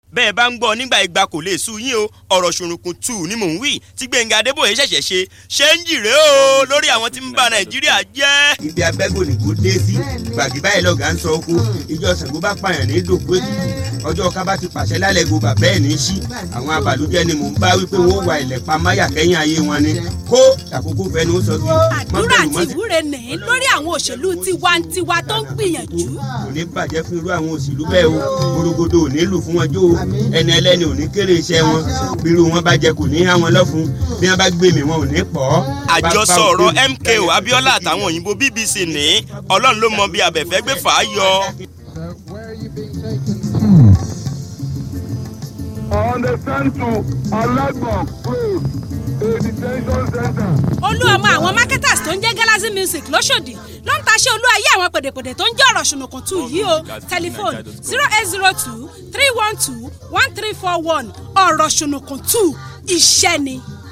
bẹ́ẹ̀ bá ń gbọ́ nígbà ìgbà kò lè sú yín o ọ̀rọ̀ ṣòrùnkùn tù ní mò ń wí tí gbẹ̀ngà adébóyè ṣẹ̀ṣẹ̀ ṣe ṣé ń jìrè o lórí àwọn tí ń ba nàìjíríà jẹ́. ibi abẹ́gò ní kò dé sí gbàgì báyìí lọ́gà ń sọ oko ìjọ Ṣàngó bá pààyàn ní dòkú ètùtù ọjọ́ ká bá ti pàṣẹ lálẹ́ go bàbá ẹ̀ ní sí àwọn abàlújẹ́ ni mò ń bá wípé wọ́n wà ilẹ̀ pa máyà kẹ́yìn ayé wọn ni kó àkókò fẹnu sọ bí. àdúrà àti ìwúre nìyí lórí àwọn òṣèlú tiwantiwa tó ń gbìyànjú. kò ní bàjẹ́ fún irú àwọn òṣèlú bẹ́ẹ̀ o gbòrògbòdò ò ní lù fún wọn jó o ẹni ẹlẹ́ni ò ní kéré iṣẹ́ wọn bírú wọn bá jẹ kò ní há wọn lọ́fun bí wọn bá gbé mi wọn ò ní pọ̀. àjọsọ ọ̀rọ̀ MKO Abiola àtàwọn òyìnbó BBC ní ọlọ́run ló mọ bí abẹ́fẹ́ gbé fà á yọ. on the send to Alagbon Road, a detention center. olú ọmọ àwọn marketers tó ń jẹ́ Galaxy Music lọ́sọ̀dì ló ń taṣẹ́ olú ayé àwọn pèdèpèdè tó ń jẹ́ ọ̀rọ̀ ṣùnùkùn tù yìí o tẹlifóònù zero eight zero two three one two one three four one ọ̀rọ̀ ṣùnùkùn tù iṣẹ́ ni.